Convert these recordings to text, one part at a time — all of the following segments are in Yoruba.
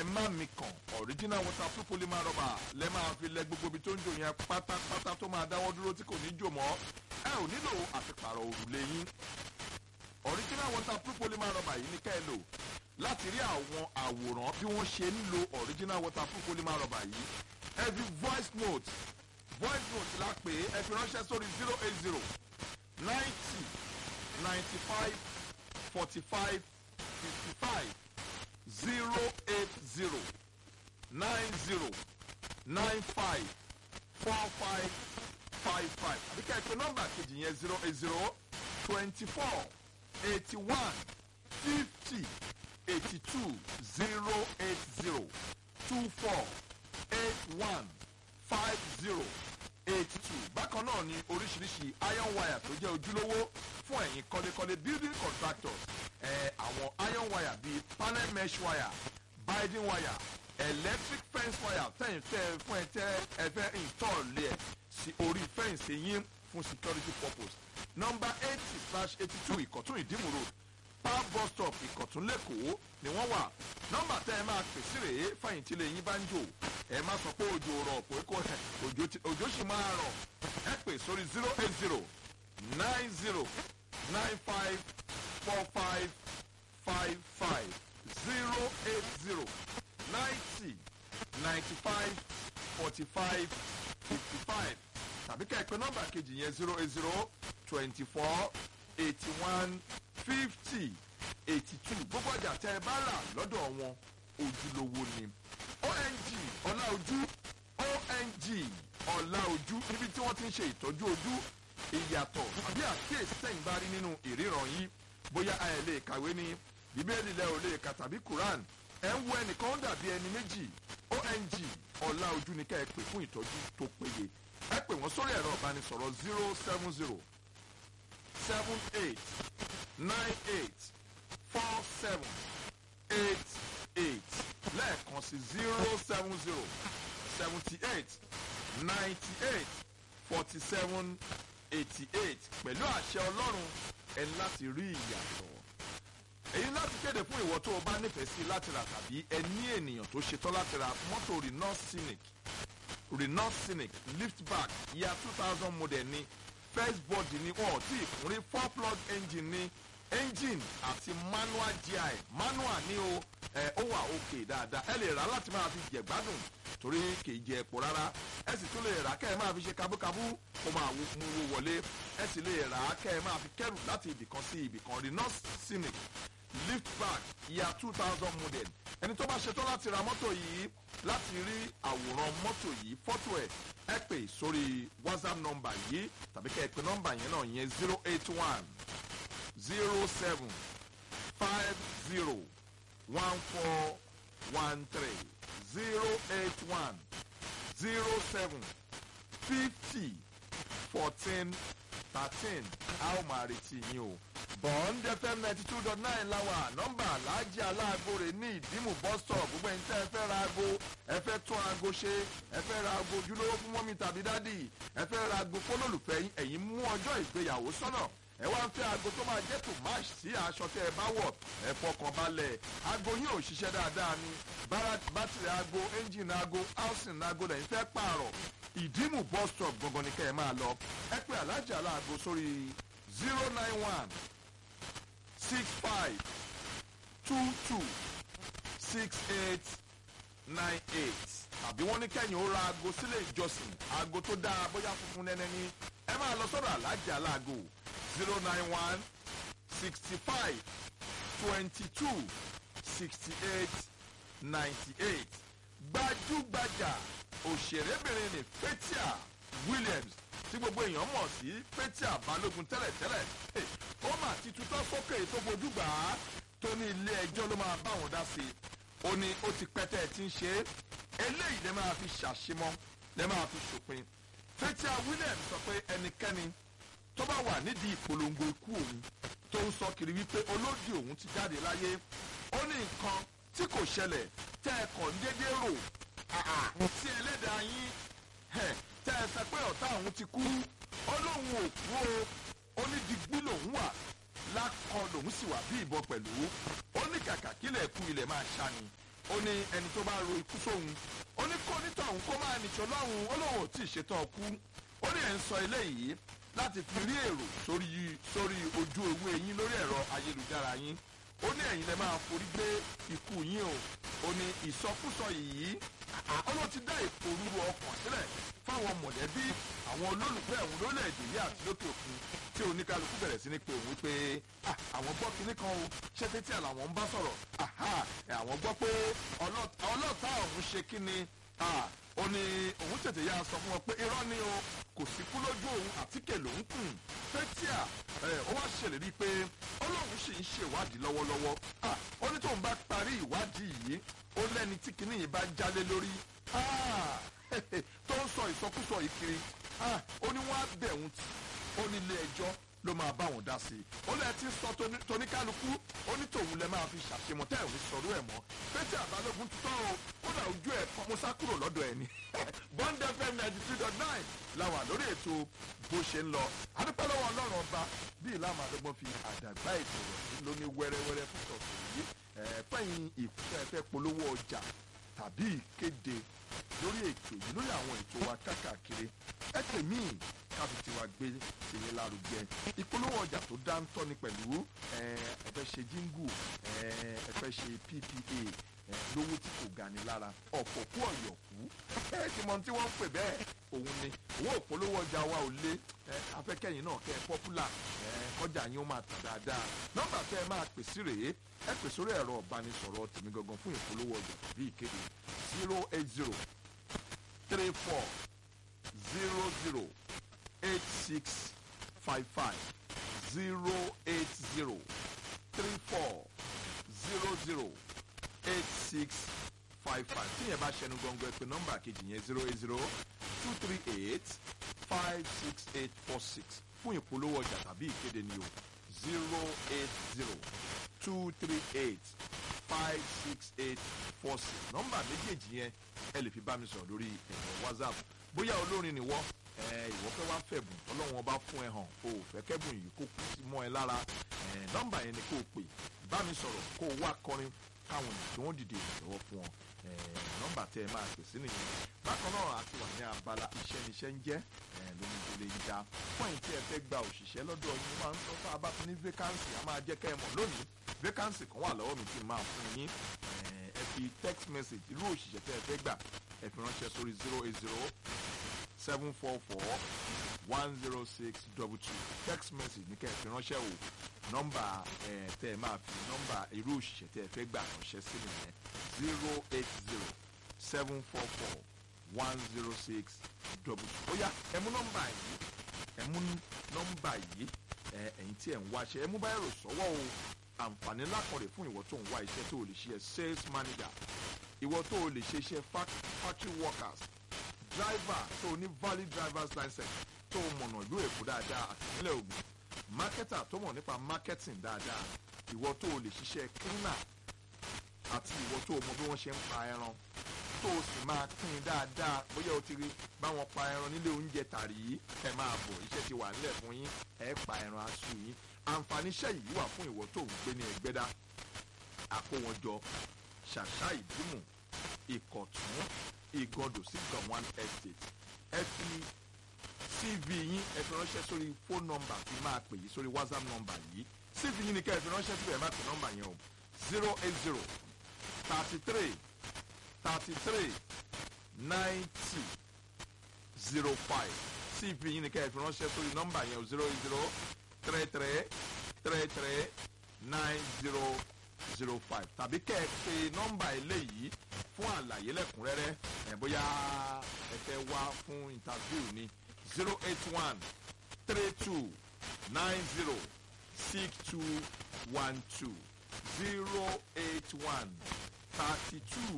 má mi kàn original waterproof polymer rubber lẹ́ máa fi lẹ gbogbo ibi tó ń jò yẹn pátápátá tó máa dáwọ́ dúró tí kò ní jò mọ́ ẹ ò nílò àfipàrọ̀ òrùlé yín original waterproof polymer rubber yìí ní ká ẹ lò láti rí àwọn àwòrán bí wọ́n ṣe ń lo original waterproof polymer rubber yìí ẹ fi voice note voice note la pè é ẹ fi ránṣẹ́ sórí zero eight zero ninety ninety five forty five fifty five zero eight zero nine zero nine five four five five five àbíkẹ́ ẹ pè nọ́mbà kejì yẹn zero eight zero twenty four eighty one fifty eighty two zero eight zero two four eight one five zero eight two bákan náà ni oríṣiríṣi iron wire tó jẹ́ ojúlówó fún ẹ̀yin kọ́lékọ́lé building contractors ẹ̀ àwọn iron wire bíi panel mesh wire binding wire electric fence wire tẹ̀yìn tẹ́ fún ẹ tẹ́ ẹ fẹ́ install ẹ̀ sí orí fẹ́ǹsì yín fún security purpose number eighty slash eighty two ìkọ̀tún ìdímù road power bus stop ìkọ̀tún lẹ́kọ̀ọ́ ni wọ́n wà nọ́mbà tẹ́ ẹ máa pè sí rèé fẹ̀yìntì lè yín bá ń jò ẹ má sọ pé òjò rọ̀ pé kò òjò ti- òjò sì máa rọ̀ ẹ pè sórí zero eight zero nine zero nine five four five five five zero eight zero ninety ninety five forty five fifty five tàbí ká ẹ pè nọ́mbà kejì yẹn zero eight zero twenty four eighty one fifty eighty two gbogbo ọjà tẹ ẹ bá rà lọ́dọ̀ wọn ojúlówó ni ong ọláojú ong ọláojú níbi tí wọ́n ti ń ṣe ìtọ́jú ojú ìyàtọ̀ àbí àkíyèsí tẹ̀yìn bá rí nínú ìríran yìí bóyá ẹ lè kàwé ní bíbélì lẹ ò lè kà tàbí quran ẹ ń wo ẹnìkan ó dàbí ẹni méjì ong ọláojú ni ká ẹ pè fún ìtọ́jú tó péye ẹ pè wọ́n sórí ẹ̀rọ ìbánisọ̀rọ̀ zero seven zero seven eight nine eight four seven eight eight lẹ́ẹ̀kan sí zero seven zero seventy eight ninety eight forty seven eighty eight pẹ̀lú àṣẹ ọlọ́run ẹ ní láti rí ìyàtọ̀ èyí láti kéde fún ìwọ tó o bá nífẹ̀ẹ́ sí láti rà tàbí ẹ ní ènìyàn tó ṣetán láti ra mọ́tò renault scenic renault scenic liftback year two thousand model ni first body ni wọn ò tí ì kún rí four plug engine ni engine àti manual gi manual ni o ẹ ó wà òkè dáadáa ẹ lè rà láti máa fi jẹ gbádùn torí kì í jẹ epo rárá ẹ sì tún lè rà kẹ́ ẹ máa fi ṣe kabúkabú kó máa wo mú owó wọlé ẹ sì lè rà kẹ́ ẹ máa fi kẹ́rù láti ibìkan sí ibìkan renault scenic liftback year two thousand model ẹni tó bá ṣetán láti ra mọ́tò yìí láti rí àwòrán mọ́tò yìí fọ́tò ẹ̀ ẹ pè sórí whatsapp nọ́mbà yìí tàbí kẹ́ ẹ pè nọ́mbà yẹn náà yẹn zero eight one zero seven five zero one four one three zero eight one zero seven fifty fourteen thirteen a ó máa retí yín o. bond fm ninety two dot nine láwà nọ́mbà aláàjì aláàgó rẹ̀ ní ìdímù bus stop gbogbo ẹni tẹ́ ẹ fẹ́ ra aago ẹ fẹ́ tún aago ṣe ẹ fẹ́ ra aago ojúlówó fún mọ́mí tàbí dádì ẹ fẹ́ ra aago fólólùfẹ́ yín ẹ̀yin mú ọjọ́ ìgbéyàwó sọ́nà ẹ wá ń fẹ́ aago tó máa jẹ́ tó match sí aṣọ tẹ́ ẹ bá wọ̀ ẹ fọkàn balẹ̀ aago yín ò ṣiṣẹ́ dáadáa ni bára- bátìrì aago ẹ́ńjìnì aago housing aago lẹ́yìn fẹ́ pààrọ̀ ìdímù bus stop gangan ni kẹ́ ẹ máa lọ ẹ pé alájà aláàgó sórí zero nine one six five two two six eight nine eight tàbí wọ́n ní kẹ́yìn ó ra aago sílé ìjọsìn aago tó dáa bóyá funfun nẹ́nẹ́ ní ẹ máa lọ sọ́dọ̀ alájà aláàgó zero nine one sixty five twenty two sixty eight ninety eight gbajúgbajà òṣèrébìnrin ní Fathia Williams tí gbogbo èèyàn mọ̀ sí Fathia Balógun tẹ́lẹ̀tẹ́lẹ̀ Eh, ó mà ti tutọ́ sókè tó fojú gbà á tó ní ilé ẹjọ́ ló máa bá òun dá sí i ó ní ó ti pẹ́ tẹ́ ẹ ti ń ṣe é eléyìí lè máa fi ṣàṣemọ́ lè máa fi ṣòpin Fathia Williams sọ pé ẹnikẹ́ni tó bá wà nídìí ìpolongo ikú òun tó ń sọ kiri wípé olódì òun ti jáde láyé ó ní nǹkan tí kò ṣẹlẹ̀ tẹ́ ẹ kàn déédéé rò àà tí ẹlẹ́dàá yín ẹ̀, tẹ́ ẹ sọ pé ọ̀tá òun ti kú ó lóun ò kú o ó ní digbí lòun wà lákọ lòun sì wà bí ìbọn pẹ̀lú ó ní kàkà kílẹ̀ kú ilẹ̀ máa ṣá ni ó ní ẹni tó bá ro ikú sóhun ó ní kó onítọ̀hún kó máa nìṣó lọ́hùn ó lóun ò tí ì ṣetán kú ó ní ẹ̀ ń sọ eléyìí láti fi rí èrò sórí sórí ojú ewé yín lórí ẹ̀rọ ayélujára yín ó ní ẹ̀yin lẹ máa forí gbé ikú yín o ó ní ìsọkúsọ yìí ó ló ti dá ìpòrúru ọkàn sílẹ̀ fáwọn mọ̀lẹ́bí àwọn olólùfẹ́ òun lólẹ̀-èdè yìí àti lókè òkun tí oníkálukú bẹ̀rẹ̀ sí ní pé òun pé àwọn gbọ́ kinní kan o ṣẹ́fẹ́ tí àlàwọ̀ ń bá sọ̀rọ̀ àwọn gbọ́ pé ọlọ́ọ̀tá òun ṣe kíni ó ní òun tètè yá sọ fún wọn pé irọ́ ni o kò sí kú lójú òun àtíkè lòún kùn fẹ́tíà ó wá ṣèlérí pé ọlọ́run sì ń ṣèwádìí lọ́wọ́lọ́wọ́ ó ní tóun bá parí ìwádìí yìí ó lẹ́ni tí kinní yìí bá jálé lórí tó ń sọ ìsọkúsọ yìí kiri ó ní wọ́n á bẹ̀ òun tì ó ní ilé ẹjọ́ ló máa bá wọn dá sí i ó lẹ́ẹ̀ tí ń sọ tóníkálukú ó ní tòun lẹ máa fi ṣàṣemọ tẹ́ ẹ̀ ń sọ̀rọ̀ ẹ̀ mọ́ pété àbálògún tutọ́ o kódà ojú ẹ̀ kọ́ mo sá kúrò lọ́dọ̀ ẹ̀ ni bond fm ninety three dot nine la wà lórí ètò bó ṣe ń lọ adúpẹ́ lọ́wọ́ ọlọ́run ọba bí ìlànà àdọ́gbọ́n fi àdàgbà ètò rẹ̀ lóní wẹ́rẹ́wẹ́rẹ́ fún tọ̀sán yìí fẹ́yìn ìfẹ́ polówó ọjà tàbí ìkéde lórí ètò yìí lórí àwọn ètò wa kákàkiri ẹ pè mí káfi tiwa gbé tèmi lárugẹ ìpolówó ọjà tó dáńtọ́ ni pẹ̀lú ẹ fẹ́ ṣe jíngù ẹ fẹ́ ṣe ppa lówó tí kò gani lára ọ̀pọ̀ kú ọ̀yọ̀kú ẹ ti mọ tí wọ́n ń pè bẹ́ẹ̀ òun ni owó ìpolówó ọjà wa ò lé afẹ́kẹ́yìn náà kẹ́ ẹ pọ́pùlà ọjà yín ó máa tà dáadáa nọ́mbà tẹ́ ẹ máa pè sí rèé ẹ pè sórí ẹ̀rọ ìbánisọ̀rọ̀ tèmi gangan fún ìpolówó ọjà tàbí ìkéde zero eight zero three four zero zero eight six five five zero eight zero three four zero zero eight six five five tí yẹn bá ṣẹnu gbọ̀ngàn ẹ pè nọ́mbà kejì yẹn zero eight zero two three eight five six eight four six fún ìpolówó ọjà tàbí ìkéde ni o zero eight zero two three eight five six eight four six nọ́mbà méjèèjì yẹn ẹ lè fi bá mi sọ̀rọ̀ lórí ẹ̀rọ whatsapp bóyá olórin ni wọ́n ìwọ fẹ́ wá fẹ̀bùn ọlọ́run ọba fún ẹ hàn o ò fẹ́ kẹ́bùn yìí kó kú sí mọ́ ẹ lára nọ́mbà yẹn ni kó o pè bá mi sọ̀rọ̀ kó o wá kọrin káwọn ènìyàn tí wọ́n dìde ìrànlọ́wọ́ fún ọ nọ́mbà tẹ́ ẹ máa pè sí nìyẹn bákan náà àti wà ní abala iṣẹ́ níṣẹ́ ń jẹ́ lórí ìdílé ìjà fún ẹ̀yìn tí ẹ fẹ́ gba òṣìṣẹ́ lọ́dọ̀ yín máa ń sọ fún abá ní vacancy a máa jẹ́ kẹ́ ẹ mọ̀ lónìí vacancy kan wà lọ́wọ́ mi tí máa fún yín ẹ fi text message irú òṣìṣẹ́ tẹ́ ẹ fẹ́ gbà ẹ fi ránṣẹ́ sórí zero eight zero seven four four one zero six double two text message ní kẹ́ ẹ fi ránṣẹ́ o nọ́mbà ẹ tẹ́ ẹ máa fi nọ́mbà irú òṣìṣẹ́ tẹ́ ẹ fẹ́ gbà ránṣẹ́ sí nìyẹn zero eight zero seven four four one zero six double two. ó yá ẹ mú nọ́mbà yìí ẹ mú nọ́mbà yìí ẹ ẹ̀yin tí ẹ̀ ń wáṣẹ́ ẹ mú báyìí rò sọ́wọ́ o àǹfààní ńlá kan rè fún ìwọ tó ń wá iṣẹ́ tó o lè ṣe sales manager ìwọ tó o lè ṣe iṣẹ́ factory workers driver tó o ní valid drivers license tó o mọ̀nà ìlú èkó dáadáa àti ìpínlẹ̀ ògùn marketer tó mọ̀ nípa marketing dáadáa ìwọ tó o lè ṣiṣẹ́ cleaner àti ìwọ tó o mọ bí wọ́n ṣe ń pa ẹran tó o sì máa pín in dáadáa bóyá o ti rí báwọn pa ẹran nílé oúnjẹ tàrí ẹ máa bọ̀ iṣẹ́ ti wà nílẹ̀ fún yín ẹ pa ẹran aṣọ yín àǹfààní iṣẹ́ yìí wà fún ìwọ tó ń gbé ní ẹgbẹ́dá àkówọ́njọ ṣàṣà ìdímù ìkọ̀tún ìgọdò sí gànwán estate ẹ fi cv yín ẹ fi ránṣẹ́ sórí fóònù nọ́mbà tí máa pè yìí sórí whatsapp nọ́mbà yìí cv yín ni ká ẹ fi ránṣẹ́ síbẹ̀ ẹ má pè nọ́mbà yẹn o zero eight zero thirty three thirty three ninety zero five cv yín ni ká ẹ fi ránṣẹ́ sórí nọ́mbà yẹn o zero eight zero three three three three nine zero zero five tàbí kẹ́ ẹ pe nọ́mbà eléyìí fún àlàyé lẹ́kùnrẹ́rẹ́ ẹ̀ bóyá ẹ fẹ́ wá fún interview ní zero eight one three two nine zero six two one two zero eight one thirty two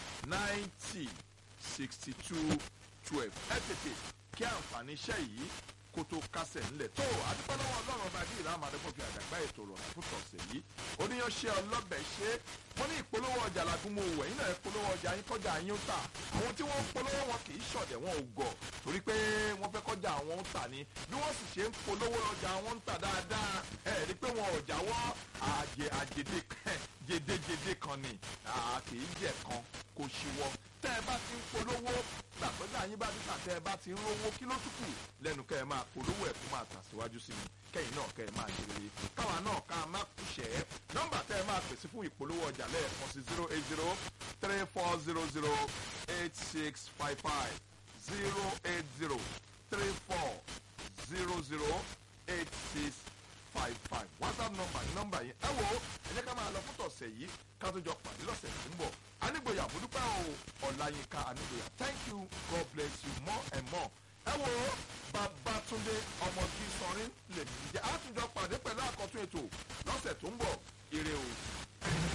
ninety sixty two twelve ẹ tètè kí àǹfààní iṣẹ́ yìí kó tó kásẹ̀ ńlẹ̀ tó adúpọ́lọ́wọ́ ọlọ́run ọba bíi ìlànà àdẹ́gbọ́n fi àdàgbà ètò rọ̀rùn fún tọ̀sẹ̀ yìí oníyanṣẹ́ ọlọ́bẹ̀ ṣe wọ́n ní ìpolówó ọjà làgùnmọ̀ òwò ẹ̀yin náà ìpolówó ọjà yín kọjá yín ó tà àwọn tí wọ́n ń polówó wọn kì í ṣọ̀dẹ̀ wọn ò gọ̀ torí pé wọ́n fẹ́ kọjá àwọn ń tà ní bí wọ́n sì ṣe ń polówó ọjà wọn ń tà dáadáa ẹ̀ rí pé wọn ò jáwọ́ àjẹ àjèdè jedejede kan ni kì í jẹ kan kò ṣíwọ́ tẹ́ ẹ bá ti ń polówó gbàgbọ́dọ̀ àyín bá dídà tẹ́ ẹ bá ti ń rówó kí ló tún kù lẹ́nu kẹ́ ẹ máa polówó ẹ̀ kó máa tàsíwájú sí i kẹ́yìn náà kẹ́ ẹ máa jèrè káwa náà ká má kúṣẹ́ nọ́mbà tẹ́ ẹ máa pèsè fún ìpolówó ọjà lẹ́ẹ̀kan sí zero eight zero three four zero zero eight six five five zero eight zero three four zero zero eight six five five whatsapp number ní nọ́mbà yẹn ẹ wo ẹ jẹ́ ká máa lọ fún tọ̀sẹ̀ yìí ká tó jọ pàdé lọ́sẹ̀ tó ń bọ̀ anígboyà àbúdúpẹ́ o ọ̀làyínká anígboyà thank you god bless you more and more ẹ wo babatunde ọmọdé sọrin lèmi jẹ́ àtúnjọ pàdé pẹ̀lú àkọ́tún ètò lọ́sẹ̀ tó ń bọ̀ ire o.